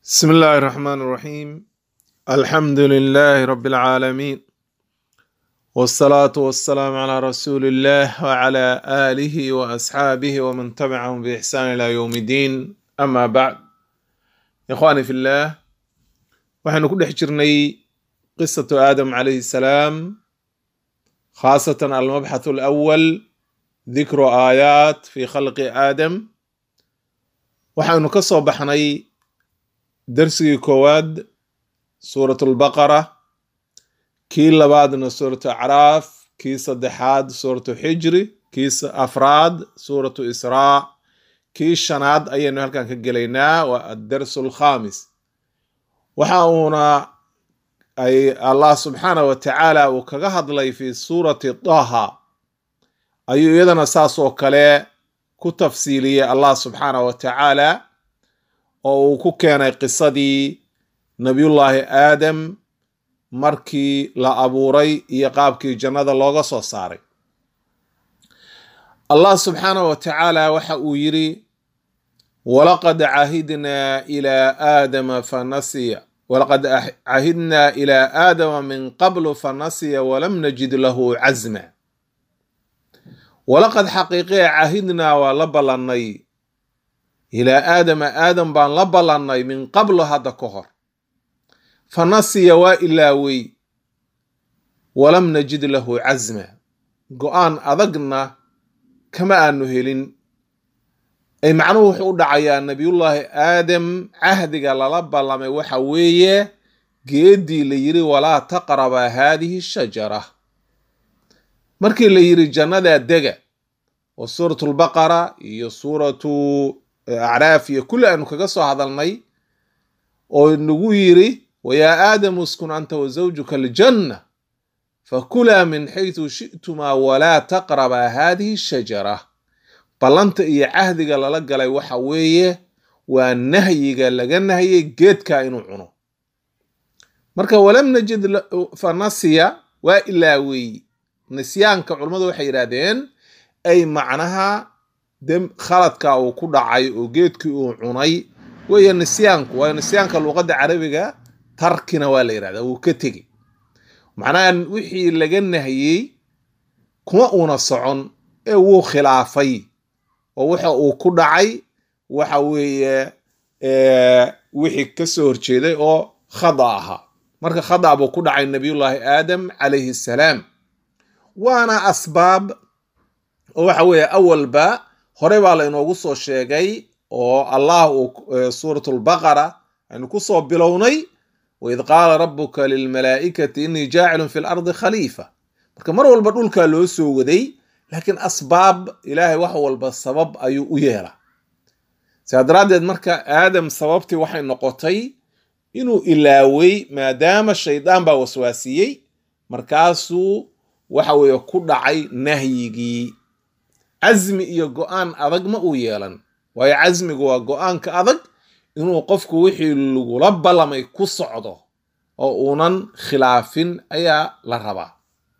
بسم الله الرحمن الرحيم الحمد لله رب العالمين والصلاة والسلام على رسول الله وعلى آله وأصحابه ومن تبعهم بإحسان إلى يوم الدين أما بعد إخواني في الله وحن كل حجرني قصة آدم عليه السلام خاصة المبحث الأول ذكر آيات في خلق آدم waxaynu ka soo baxnay darsigii koowaad suurat lbaqara kii labaadna suuratu acraaf kii saddexaad suuratu xijri kii afraad suuratu israa kii shanaad ayaynu halkan ka gelaynaa waa addarsu alkhamis waxa uuna ay allah subxaanah wa tacaala uu kaga hadlay fi suurati daha ayuu iyadana saas oo kale ku tafsiiliyey allah subxaanah wa tacaala oo uu ku keenay qisadii nabiyullaahi aadam markii la abuuray iyo qaabkii jannada looga soo saaray allah subxaanah wa tacaala waxa uu yidhi walaqad cahidnaa ilaa aadama fanasiya walaqad cahidnaa ilaa aadama min qablu fanasiya walam najid lahu casma walaqad xaqiiqee cahidnaa waa la ballannay ilaa aadama aadam baan la ballannay min qablo hadda ka hor fa nasiya waa ilaawey walam najid lahu casma go-aan adagna kama aanu helin ay macnuhu wuxuu u dhacayaa nabiyullaahi aadam cahdiga lala ballamay waxa weeye geeddii la yidhi walaa taqraba haadihi shajara markii la yidhi jannadaa dega oo suuratu lbaqara iyo suuratu acraaf iyo kulli aanu kaga soo hadalnay oo nagu yidhi wayaa aadamu uskun anta wa zawjuka aljanna fakulaa min xaytu shi'tumaa walaa taqraba haadihi shajara ballanta iyo cahdiga lala galay waxa weeye waa nahyiga laga nahyay geedka inuu cuno marka walam najid fa nasiya waa ilaawey nisyaanka culummadu waxay yidhaahdeen ay macnaha de khaladka uu ku dhacay oo geedkii uu cunay weeye nisyaanku waayo nisyaanka luuqadda carabiga tarkina waa la yidhahdaa wuu ka tegey macnaha wixii laga nahiyey kuma uuna socon ee wuu khilaafay oo waxa uu ku dhacay waxa weeye wixii ka soo horjeeday oo khada ahaa marka khada buu ku dhacay nabiyullaahi aadam calayhi salaam waana asbaab oo waxa weeye awalba hore baa la inoogu soo sheegay oo allah uu suuratu lbaqara aynu ku soo bilownay waid qaala rabuka lilmalaa'ikati innii jaacilun fi lardi khaliifa marka mar walba dhulkaa loo soo waday laakiin asbaab ilaahay wax walba sabab ayuu u yeelaa sidaa daraaddeed marka aadam sababtii waxay noqotay inuu ilaawey maadaama shaydaan baa waswaasiyey markaasuu waxa weeye ku dhacay nahyigii casmi iyo go-aan adag ma uu yeelan waayo casmigu waa go-aanka adag inuu qofku wixii lagula ballamay ku socdo oo uunan khilaafin ayaa la rabaa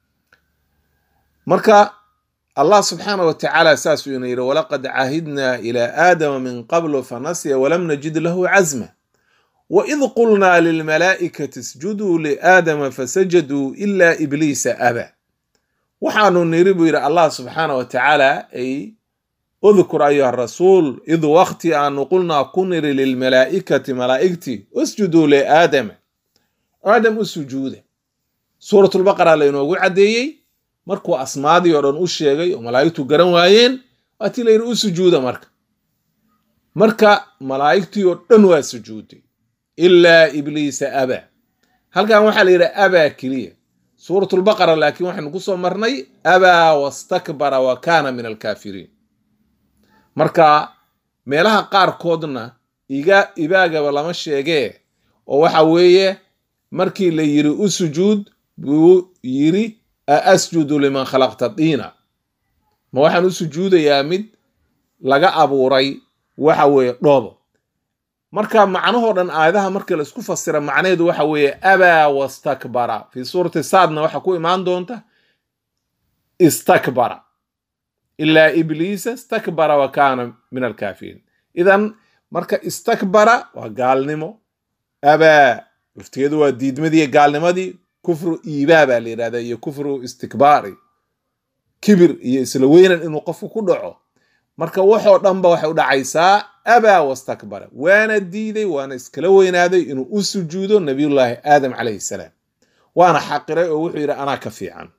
marka allah subxaana wa tacaala saasuu ina yidhi walaqad caahidnaa ilaa aadama min qablu fanasiya walam najid lahu casma waid qulnaa lilmalaa'ikati isjuduu liaadama fasajaduu ila ibliisa aba waxaanu niri buu yidhi allah subxaana wa tacaala ay udkur ayuha rasuul id wakti aanu qulnaa ku niri lilmalaa'ikati malaa'igtii usjuduu liaadama aadam u sujuuda suuratulbaqara lainoogu caddeeyey markuu asmaadii oo dhan u sheegay oo malaa'igtu garan waayeen waatii la yidhi u sujuuda marka marka malaa'igtii oo dhan waa sujuuday ilaa ibliisa aba halkan waxaa la yidhi abaa keliya suurat lbaqara laakiin waxaynu ku soo marnay abaa wastakbara wa kaana min alkaafiriin marka meelaha qaarkoodna iga ibaagaba lama sheegee oo waxa weeye markii la yiri u sujuud buu yiri a asjudu liman khalaqta diina ma waxaan u sujuudayaa mid laga abuuray waxa weeye dhoobo marka macnahoo dhan aayadaha marka la isku fasira macnaheedu waxa weeye abaa wastakbara fii suurati saadna waxa ku imaan doonta istakbara ilaa ibliisa istakbara wa kaana min alkaafiriin idan marka istakbara waa gaalnimo abaa laftigeedu waa diidmadii gaalnimadii kufru iibaa baa la yidhahdaa iyo kufru istikbaari kibir iyo isla weynan inuu qofku ku dhaco marka waxoo dhanba waxay u dhacaysaa abaa wastakbara waana diiday waana iskala weynaaday inuu u sujuudo nabiyullaahi aadam calayhi salaam waana xaqiray oo wuxuu yidhi anaa ka fiican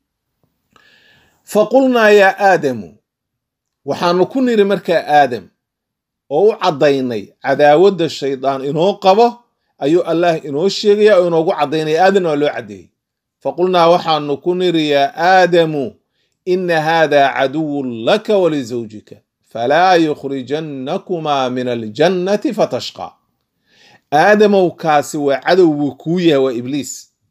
faqulnaa yaa aadamu waxaanu ku niri markaa aadam oo u caddaynay cadaawadda shaydaan inoo qabo ayuu allah inoo sheegaya oo inoogu caddaynaya aadamna waa loo caddeeyey faqulnaa waxaanu ku niri yaa aadamu ina haada caduwun laka walizawjika falaa yukhrijannakumaa min aljannati fatashqaa aadamow kaasi waa cadow buu kuu yahay waa ibliis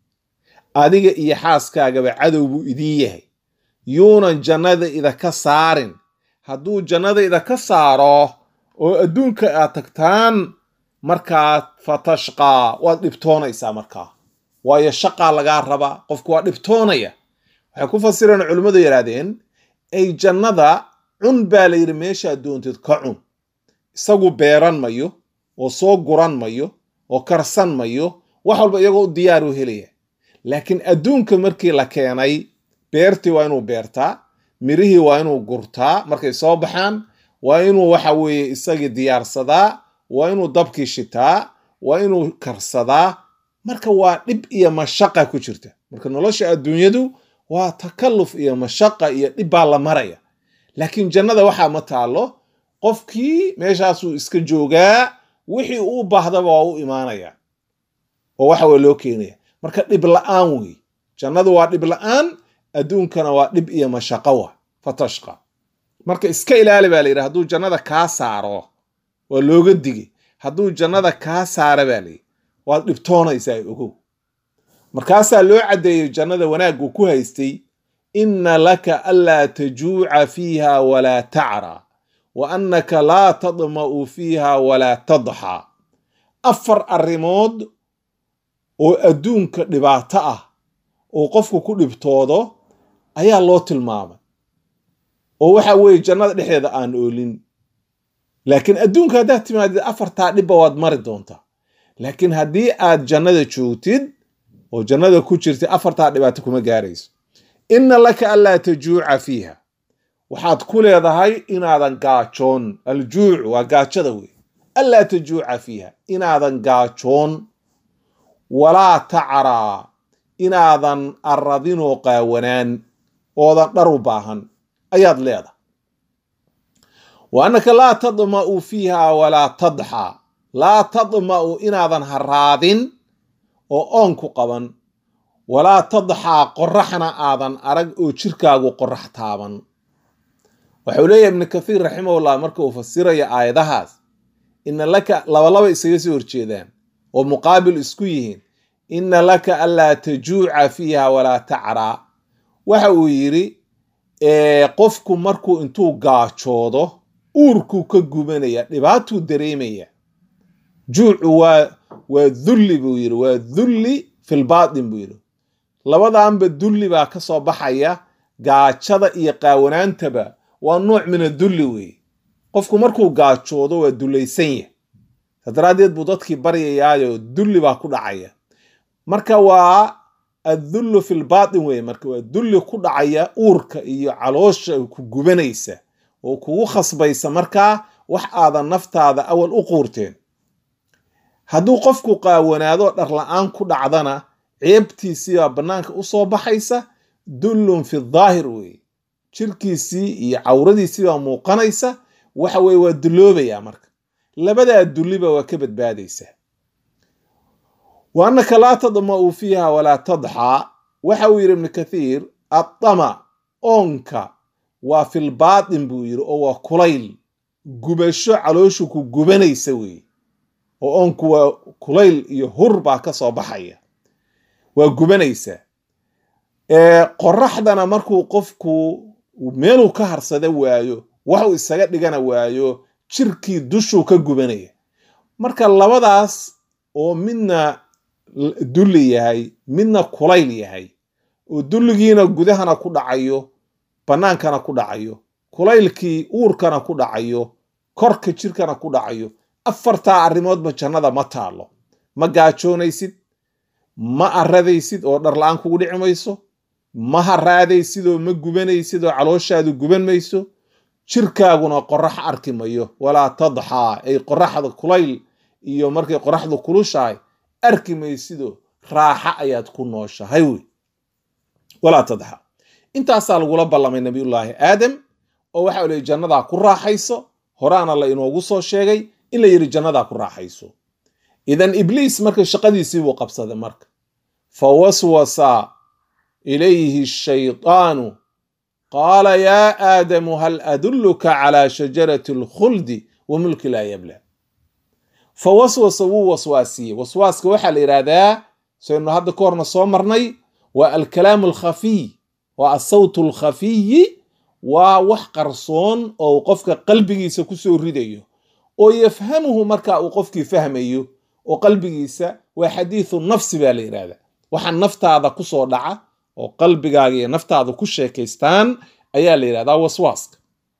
adiga iyo xaaskaagaba cadow buu idiin yahay yuunan jannada idaka saarin hadduu jannada idaka saaro oo adduunka aad tagtaan markaa fatashqaa waad dhibtoonaysaa markaa waayo shaqaa lagaa rabaa qofku waa dhibtoonaya waxay ku fasireen culimmadu yidhaahdeen ay jannada cun baa la yidhi meeshaad doontid ka cun isagu beeran mayo oo soo guran mayo oo karsan mayo wax walba iyagoo u diyaar u helaya laakiin adduunka markii la keenay beertii waa inuu beertaa mirihii waa inuu gurtaa markay soo baxaan waa inuu waxa weeye isagii diyaarsadaa waa inuu dabkii shitaa waa inuu karsadaa marka waa dhib iyo mashaqa ku jirta marka nolosha adduunyadu waa takalluf iyo mashaqa iyo dhib baa la maraya laakiin jannada waxaa ma taalo qofkii meeshaasuu iska joogaa wixii uu baahdaba waa u imaanaya oo waxa weye loo keenaya marka dhib la-aan wey jannadu waa dhib la-aan adduunkana waa dhib iyo mashaqo wa fatashqa marka iska ilaali baa la yidhi hadduu jannada kaa saaro waa looga digay hadduu jannada kaa saara baa layidhi waad dhibtoonaysaa ogow markaasaa loo caddeeyey jannada wanaaggu ku haystay inna laka anlaa tajuuca fiiha walaa tacraa wa annaka laa tadma'u fiiha walaa tadxaa afar arrimood oo adduunka dhibaato ah oo qofku ku dhibtoodo ayaa loo tilmaamay oo waxa weeye jannada dhexdeeda aan oolin laakiin adduunka haddaad timaadid afartaa dhibba waad mari doontaa laakiin haddii aad jannada joogtid oo jannada ku jirtid afartaa dhibaato kuma gaarayso inna laka anlaa tajuuca fiiha waxaad ku leedahay inaadan gaajoon aljuuc waa gaajada wey anlaa tajuuca fiiha inaadan gaajoon walaa tacraa inaadan aradinoo qaawanaan oodan dhar u baahan ayaad leedahay wa annaka laa tadma'u fiiha walaa tadxaa laa tadma'u inaadan haraadin oo oon ku qaban walaa tadxaa qoraxna aadan arag oo jirkaagu qorax taaban waxau leeyahay ibnu kathiir raximahullah marka uu fasiraya aayadahaas ina laka labalaba isaga soo horjeedaan oo muqaabil isku yihiin inna laka anlaa tajuuca fiiha walaa tacraa waxa uu yidhi qofku markuu intuu gaajoodo uurkuu ka gubanaya dhibaatuu dareemaya juucu waa waa dulli buu yidhi waa dulli filbaatin buu yidhi labadaanba dulli baa ka soo baxaya gaajada iyo qaawanaantaba waa nooc min adulli weeye qofku markuu gaajoodo waa dullaysan yah sa daraaddeed buu dadkii baryayaayo dulli baa ku dhacaya marka waa addullu filbaatin weye marka waa dulli ku dhacaya uurka iyo caloosha ku gubanaysa oo kugu khasbaysa markaa wax aadan naftaada awal u quurteen hadduu qofku qaawanaado dhar la-aan ku dhacdana ceebtiisiibaa bannaanka u soo baxaysa dullun fi daahir weeye jirkiisii iyo cawradiisiibaa muuqanaysa waxa weye waa dulloobayaa marka labadaa dulliba waa ka badbaadaysaa wa annaka laa tadma'u fiiha walaa tadxaa waxa uu yidhi ibnu kathiir addama oonka waa filbaatin buu yidhi oo waa kulayl gubasho calooshu ku gubanaysa weeye oo oonku waa kulayl iyo hur baa ka soo baxaya waa gubanaysaa qoraxdana markuu qofku meeluu ka harsada waayo waxuu isaga dhigana waayo jirkii dushuu ka gubanaya marka labadaas oo midna dulli yahay midna kulayl yahay oo dulligiina gudahana ku dhacayo bannaankana ku dhacayo kulaylkii uurkana ku dhacayo korka jirkana ku dhacayo afartaa arrimoodba jannada ma taalo ma gaajoonaysid ma aradaysid oo dhar la-aan kugu dhici mayso ma haraadaysid oo ma gubanaysid oo calooshaadu guban mayso jirkaaguna qorax arki mayo walaa tadxaa ay qoraxda kulayl iyo markay qoraxdu kulushahay arki maysidoo raaxa ayaad ku nooshahay wey walaa tadxa intaasaa lagula ballamay nabiyullaahi aadam oo waxa lii jannadaa ku raaxayso horaana la inoogu soo sheegay in la yidhi jannadaa ku raaxayso idan ibliis marka shaqadiisii buu qabsaday marka fa waswasa ilayhi shaydaanu qaala yaa aadamu hal adulluka calaa shajarati alkhuldi wa mulki laa yabla fa waswasa wuu waswaasiyey waswaaska waxaa la yidhaahdaa saynu hadda ka horna soo marnay waa alkalaamu alkhafiy waa asawt alkhafiyi waa wax qarsoon oo qofka qalbigiisa kusoo ridayo oo yafhamuhu marka uu qofkii fahmayo oo qalbigiisa waa xadiithu nafsi baa la yidhahdaa waxa naftaada kusoo dhaca oo qalbigaaga iyo naftaada ku sheekaystaan ayaa la yidhahdaa waswaaska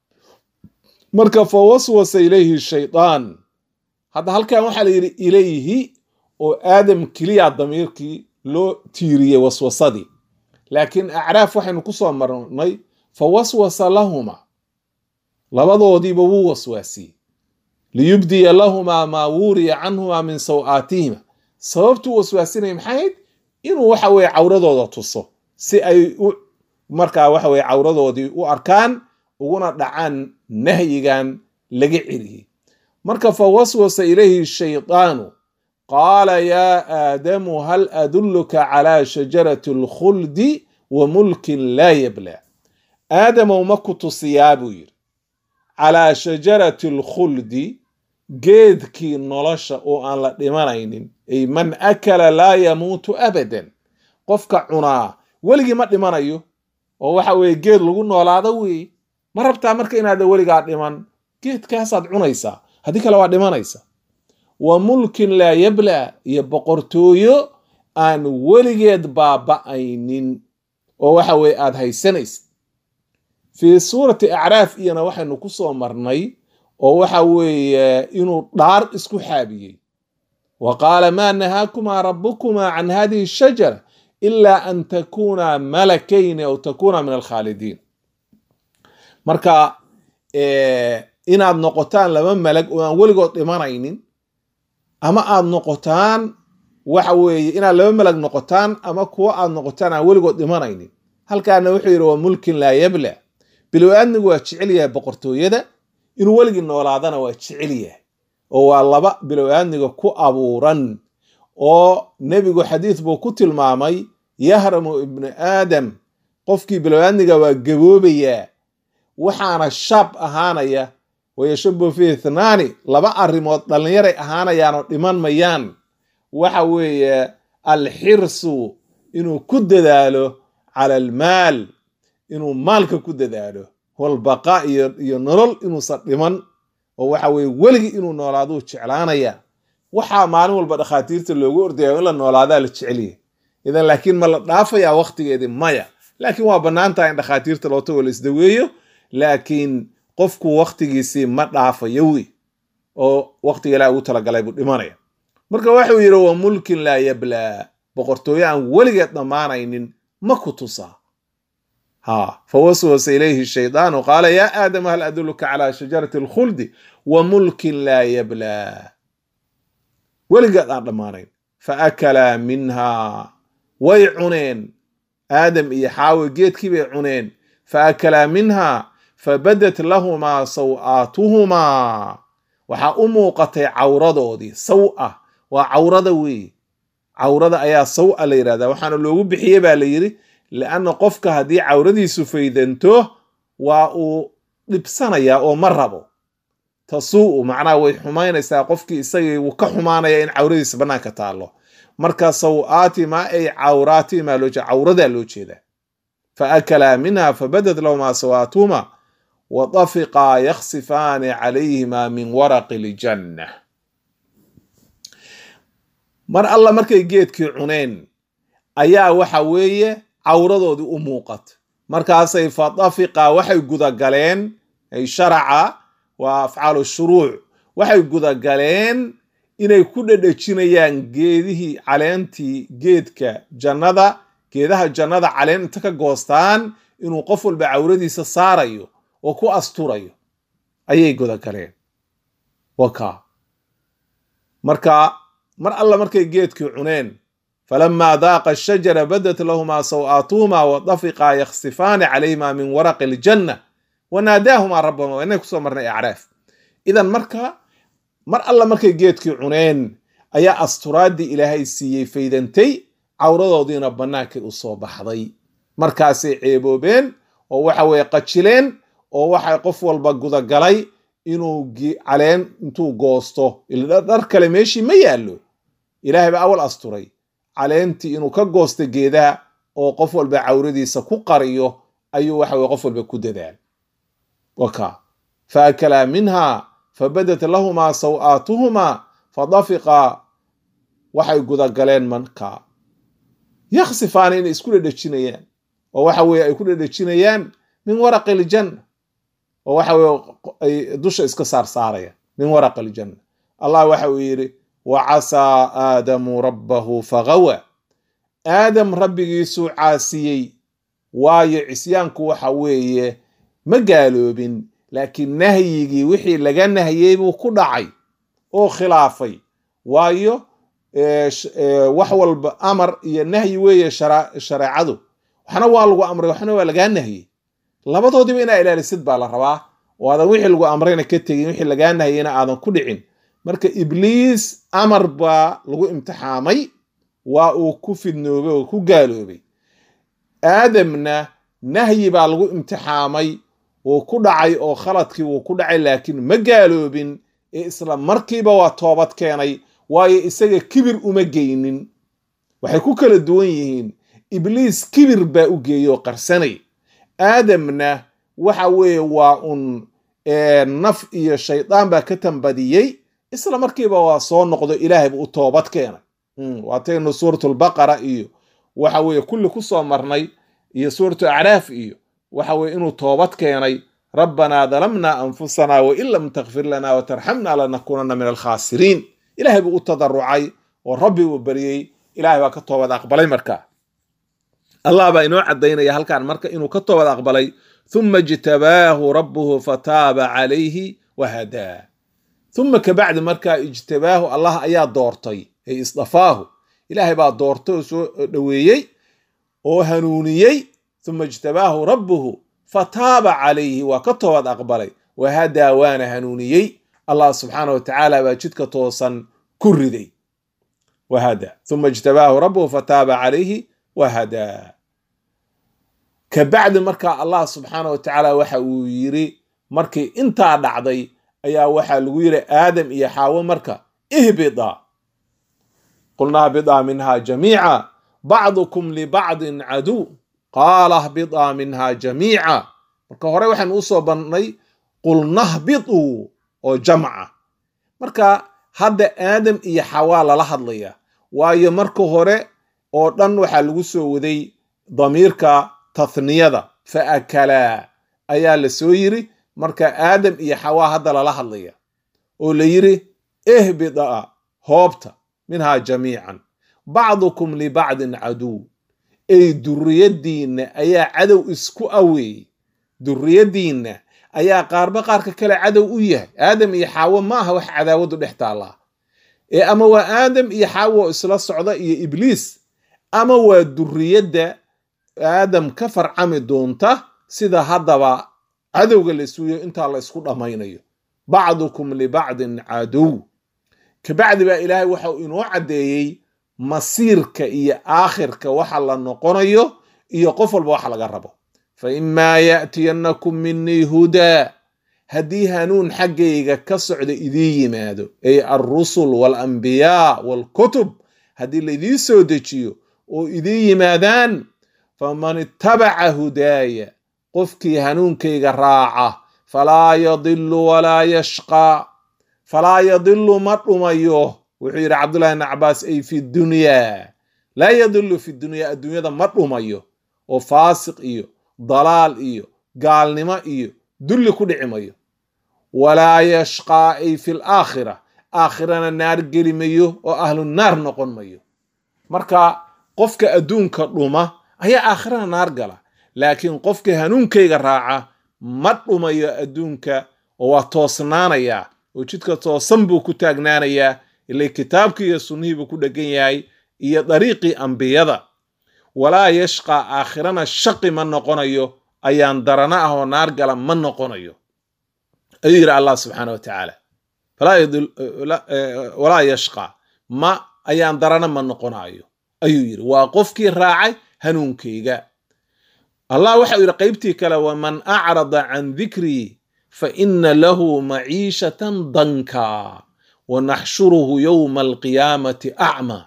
marka fa waswasa ilayhi shaydaan hadda halkan waxaa la yidhi ilayhi oo aadam keliya damiirkii loo tiiriyey waswasadii laakiin acraaf waxaynu ku soo marnay fa waswasa lahuma labadoodiiba wuu waswaasiyey liyubdiya lahumaa maa wuuriya canhumaa min saw-aatihima sababtuu waswaasinaya maxayd inuu waxa weye cawradooda tuso si ay markaa waxa weye cawradoodii u arkaan uguna dhacaan nahyigan laga celiyey marka fa waswasa ilayhi shaydaanu qaala yaa aadamu hal adulluka calaa shajarati alkhuldi wa mulkin laa yabla aadamow ma ku tusiyaa buu yidhi calaa shajarati alkhuldi geedkii nolosha oo aan la dhimanaynin ay man akala laa yamuutu abadan qofka cunaa weligii ma dhimanayo oo waxa weeye geed lagu noolaado weeye ma rabtaa marka inaada weligaa dhiman geedkaasaad cunaysaa haddii kale waa dhimanaysa wa mulkin laa yabla iyo boqortooyo aan weligeed baaba'aynin oo waxa weye aada haysanaysid fii suurati acraaf iyana waxaynu ku soo marnay oo waxa weeye inuu dhaar isku xaabiyey wa qaala maa nahaakumaa rabbukumaa can hadihi shajara ilaa an takuuna malakayni aw takuuna min alkhaalidiin marka inaad noqotaan laba malag oo aan weligood dhimanaynin ama aad noqotaan waxa weeye inaad laba malag noqotaan ama kuwo aad noqotaan aan weligood dhimanaynin halkaana wuxuu yidhi waa mulkin laa yabla bilow-aadmigu waa jecel yahay boqortooyada inuu weligii noolaadana waa jecel yahay oo waa laba bilow-aadmiga ku abuuran oo nebigu xadiid buu ku tilmaamay yahramu ibnu aadam qofkii bilow-aadmiga waa gaboobayaa waxaana shaab ahaanaya wayashabu fi ithnaani laba arrimood dhallinyaray ahaanayaanoo dhiman mayaan waxa weeye alxirsu inuu ku dadaalo cala almaal inuu maalka ku dadaalo walbaqaa iyo iyo nolol inuusan dhiman oo waxa weye weligii inuu noolaaduu jeclaanaya waxaa maalin walba dhakhaatiirta loogu ordaya in la noolaadaa la jecelyahay idan laakiin ma la dhaafayaa waktigeedii maya laakiin waa bannaan tahay in dhakhaatiirta loo tago la isdaweeyo laakiin qofku waktigiisii ma dhaafayo wey oo waktiga ilaah ugu talagalay buu dhimanaya marka waxuu yidhi wa mulkin laa yablaa boqortooyo aan weligeed dhammaanaynin ma ku tusaa ha fawaswasa ilayhi shaydaanu qaala yaa aadam hal adulluka calaa shajarati alkhuldi wa mulkin laa yablaa weligeed aan dhammaanayn fa akalaa minhaa way cuneen aadam iyo xaawi geedkii bay cuneen fa akalaa minhaa fabadat lahumaa saw-aatuhumaa waxaa u muuqatay cawradoodii saw-a waa cawrada weeye cawrada ayaa saw-a la yidhahdaa waxaana loogu bixiyey baa la yidhi lianna qofka haddii cawradiisu faydanto waa uu dhibsanayaa oo ma rabo tasuu macnaha way xumaynaysaa qofkii isagii wuu ka xumaanaya in cawradiisa bannaanka taallo marka saw-aatimaa ay cawraatimaa loo jeeda cawradaa loo jeedaa fa akalaa minha fabadad lahumaa saw-aatuhumaa wa dafiqaa yaksifaani calayhimaa min waraqi ljanna mar alla markay geedkii cuneen ayaa waxa weeye cawradoodii u muuqata markaasay fa dafiqa waxay gudagaleen ay sharaca waa afcaalu shuruuc waxay gudagaleen inay ku dhedhejinayaan geedihii caleentii geedka jannada geedaha jannada caleen inta ka goostaan inuu qof walba cawradiisa saarayo oo ku asturayo ayay gudagaleen waka marka mar alla markay geedkii cuneen falamaa daaqa ashajara badat lahumaa saw-aatuhumaa wadafiqaa yakhsifaani calayhimaa min waraqi aljanna wanaadaahumaa rabbahuma waa inay kusoo marnay acraaf idan marka mar alla markay geedkii cuneen ayaa asturaaddii ilaahay siiyey faydantay cawradoodiina bannaankay u soo baxday markaasay ceeboobeen oo waxa weeye qajileen oo waxay qof walba gudagalay inuu caleen intuu goosto dhar kale meeshii ma yaallo ilaahay baa awal asturay caleentii inuu ka goosto geedaha oo qof walba cawradiisa ku qariyo ayuu waxa weye qof walba ku dadaal waka faakalaa minha fabadat lahumaa saw-aatuhumaa fadafiqaa waxay gudagaleen manka yaksifaana inay isku dhedhejinayaan oo waxa weye ay ku dhedhejinayaan min waraqi aljanna oo waxa weye ay dusha iska saar saarayaan min waraqi aljanna allah waxa uu yidhi wa casaa aadamu rabbahu fagawa aadam rabbigiisuu caasiyey waayo cisyaanku waxa weeye ma gaaloobin laakiin nahyigii wixii laga nahyey buu ku dhacay oo khilaafay waayo wax walba amar iyo nahyi weeye shareecadu waxna waa lagu amray waxna waa lagaa nahyey labadoodiba inaa ilaalisid baa la rabaa oo aadan wixii lagu amrayna ka tegin wixii lagaa nahyeyna aadan ku dhicin marka ibliis amar baa lagu imtixaamay waa uu ku fidnoobay oo ku gaaloobay aadamna nahyi baa lagu imtixaamay wuu ku dhacay oo khaladkii wuu ku dhacay laakiin ma gaaloobin ee isla markiiba waa toobad keenay waayo isaga kibir uma geynin waxay ku kala duwan yihiin ibliis kibir baa u geeyey oo qarsanay aadamna waxa weeye waa un naf iyo shaydaan baa ka tambadiyey isla markiiba waa soo noqdo ilaahay buu u toobad keenay waataynu suuratulbaqara iyo waxa weeye kulli ku soo marnay iyo suuratu acraaf iyo waxa weye inuu toobad keenay rabbanaa dalamna anfusanaa wain lam takfir lana watarxamna lanakunana min alkhaasiriin ilaahay buu u tadarucay oo rabbi uu baryey ilahay baa ka toobad aqbalay marka allah baa inoo caddaynaya halkan marka inuu ka toobad aqbalay uma ijtabaahu rabbuhu fataaba calayhi wahadaa uma kabacdi markaa ijtabaahu allah ayaa doortay ay isdafaahu ilaahay baa doortay oo soo dhoweeyey oo hanuuniyey uma ijtabaahu rabbuhu fataaba calayhi waa ka toobad aqbalay wahadaa waana hanuuniyey allah subxaana wa tacaala baa jidka toosan ku riday wahada uma ijtabaahu rabbuhu fataaba calayhi wahadaa kabacdi markaa allah subxaana wa tacaala waxa uu yiri markii intaa dhacday ayaa waxaa lagu yiri aadam iyo xaawo marka ihbida qulna hbidaa minha jamiica bacdukum libacdin caduw qaala hbidaa minha jamiica marka hore waxaan usoo bannay qulnahbiduu oo jamca marka hadda aadam iyo xawaa lala hadlaya waayo marka hore oo dhan waxaa lagu soo waday damiirka tathniyada fa akalaa ayaa la soo yiri marka aadam iyo xawaa hadda lala hadlaya oo la yiri ihbida hoobta minhaa jamiican bacdukum libacdin caduw ey duriyadiinna ayaa cadow isku aweeyey duriyadiinna ayaa qaarba qaarka kale cadow u yahay aadam iyo xaawo maaha wax cadaawadu dhex taallaa ee ama waa aadam iyo xaawo isla socda iyo ibliis ama waa duriyadda aadam ka farcami doonta sida haddaba cadowga la isuuyo intaa la isku dhammaynayo bacdukum libacdin cadow kabacdi baa ilaahay waxau inoo caddeeyey masiirka iyo aakhirka waxa la noqonayo iyo qof walba waxa laga rabo fa imaa yaatiyannakum minii hudaa haddii hanuun xaggayga ka socda idii yimaado ay alrusul waalambiyaa waalkutub haddii laydii soo dejiyo oo idii yimaadaan faman ittabaca hudaaya qofkii hanuunkayga raaca falaa yadilu walaa yashqaa falaa yadilu ma dhumayo wuxuu yidhi cabdullahi bn cabaas ay fi dunyaa laa yadilu fi dunyaa adduunyada ma dhumayo oo faasiq iyo dalaal iyo gaalnimo iyo dulli ku dhici mayo walaa yashqaa ay fi laakhira aakhirana naar geli mayo oo ahlu naar noqon mayo marka qofka adduunka dhuma ayaa aakhirana naar gala laakiin qofka hanuunkayga raaca ma dhumayo adduunka oo waa toosnaanayaa oo jidka toosan buu ku taagnaanayaa ilay kitaabkii iyo sunnihii buu ku dhegan yahay iyo dariiqii ambiyada walaa yashqaa aakhirana shaqi ma noqonayo ayaan darana ah oo naar gala ma noqonayo ayuu yidhi allah subxaana wa tacaala walaa yashqa ma ayaan darana ma noqonayo ayuu yidhi waa qofkii raacay hanuunkayga allah waxau yidhi qaybtii kale waman acrada can dikrii fa ina lahu maciishatan danka wanaxshuruhu yowma alqiyaamati acmaa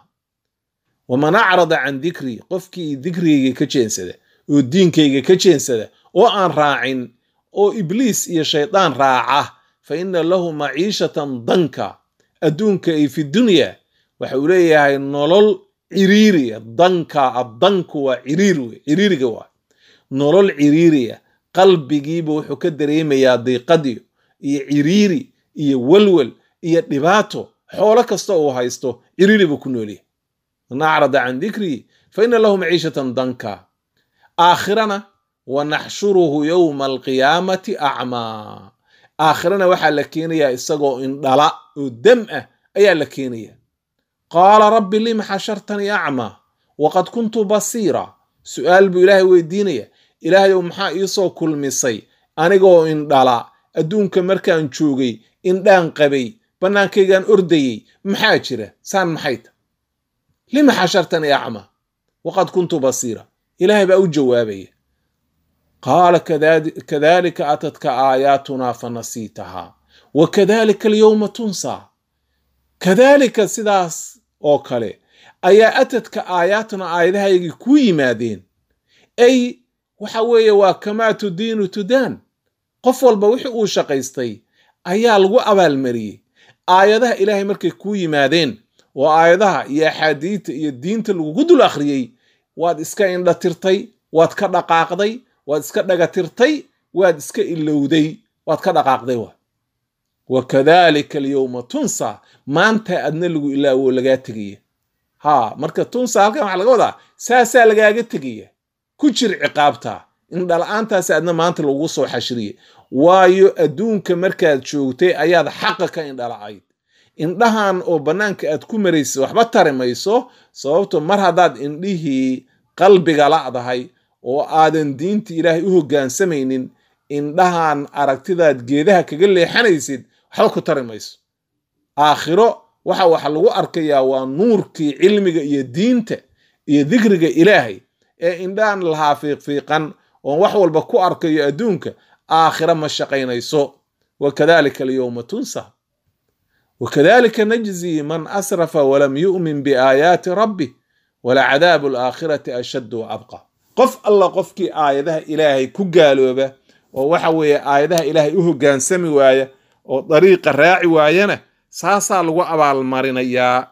waman acrada can dikrii qofkii dikrigayga ka jeensada oo diinkayga ka jeensada oo aan raacin oo ibliis iyo shaydaan raaca fa ina lahu maciishatan danka adduunka ay fi dunya waxa uu leeyahay nolol ciriiriya danka addanku waa ciriir wey ciriiriga waa nolol ciriiriya qalbigiiba wuxuu ka dareemayaa diiqadiyo iyo ciriiri iyo welwel iyo dhibaato xoolo kasta uu haysto ciriiri buu ku noolyahay man acrada can dikrii fa ina lahu maciishatan danka aakhirana wanaxshuruhu yowma alqiyaamati acmaa aakhirana waxaa la keenayaa isagoo indhala oo dam ah ayaa la keenaya qaala rabbi lima xashartanii acmaa waqad kuntu basiira su'aal buu ilaahay weydiinaya ilaahayow maxaa iisoo kulmisay anigoo indhala adduunka markaan joogay indhaan qabay bannaankaygaan ordayey maxaa jira saan maxay ta lima xashartanii acmaa waqad kuntu basiira ilaahay baa u jawaabaya qaala kadalika atadka aayaatunaa fanasiitahaa wa kadalika alyowma tunsaa kadaalika sidaas oo kale ayaa atadka aayaatuna aayadahaygii ku yimaadeen ay waxa weeye waa kamaa tudiinu tudaan qof walba wixii uu shaqaystay ayaa lagu abaalmariyey aayadaha ilaahay markay kuu yimaadeen oo aayadaha iyo axaadiidta iyo diinta lagugu dul akhriyey waad iska indhatirtay waad ka dhaqaaqday waad iska dhagatirtay waad iska ilowday waad ka dhaqaaqday wa wa kadalika alyowma tunsa maanta adna lagu ilaawo lagaa tegaya ha marka tunsa halkan waxaa laga wadaa saasaa lagaaga tegaya ku jir ciqaabta indhala-aantaasi adna maanta lagu soo xashiriyay waayo adduunka markaad joogtay ayaad xaqa ka indhala-ayd indhahan oo bannaanka aad ku maraysay waxba tari mayso sababto mar haddaad indhihii qalbiga la'dahay oo aadan diinta ilaahay u hoggaansamaynin indhahan aragtidaad geedaha kaga leexanaysid waxba ku tari mayso aakhiro waxa waxa lagu arkayaa waa nuurkii cilmiga iyo diinta iyo dikriga ilaahay ee indhahan lahaa fiiqfiiqan oon wax walba ku arkayo adduunka aakhira ma shaqaynayso wakadalika alyowma tunsa wakadalika najzii man asrafa walam yu'min biaayaati rabbi walacadaabu alaakhirati ashaddu wa abqa qof alla qofkii aayadaha ilaahay ku gaalooba oo waxa weeye aayadaha ilaahay u hoggaansami waaya oo dariiqa raaci waayana saasaa lagu abaalmarinayaa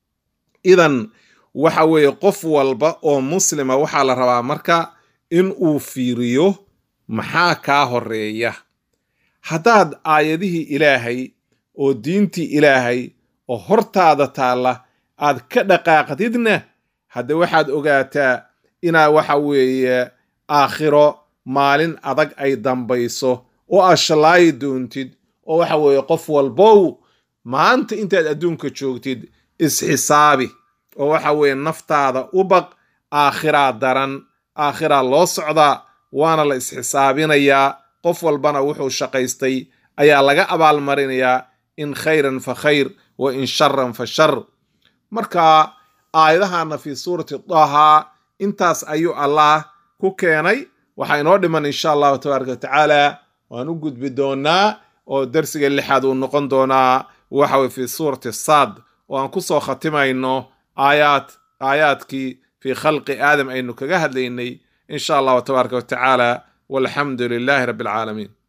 idan waxa weeye qof walba oo muslima waxaa la rabaa marka in uu fiiriyo maxaa kaa horeeya haddaad aayadihii ilaahay oo diintii ilaahay oo hortaada taalla aad ka dhaqaaqdidna hadde waxaad ogaataa inaa waxa weeye aakhiro maalin adag ay dambayso oo aad shallaayi doontid oo waxa weeye qof walbow maanta intaad adduunka joogtid isxisaabi oo waxa weeye naftaada u baq aakhiraa daran aakhiraa loo socdaa waana la isxisaabinayaa qof walbana wuxuu shaqaystay ayaa laga abaalmarinayaa in khayran fa khayr wa in sharan fa shar marka aayadahana fii suurati daha intaas ayuu allah ku keenay waxaa inoo dhiman insha allahu tabaaraka watacaala waan u gudbi doonaa oo darsiga lixaad uu noqon doonaa waxa weye fii suurati saad oo aan ku soo khatimayno aayaad aayaadkii fii khalqi aadam aynu kaga hadlaynay in sha allahu tabaaraka watacaala walxamdu lilahi rabbi alcaalamiin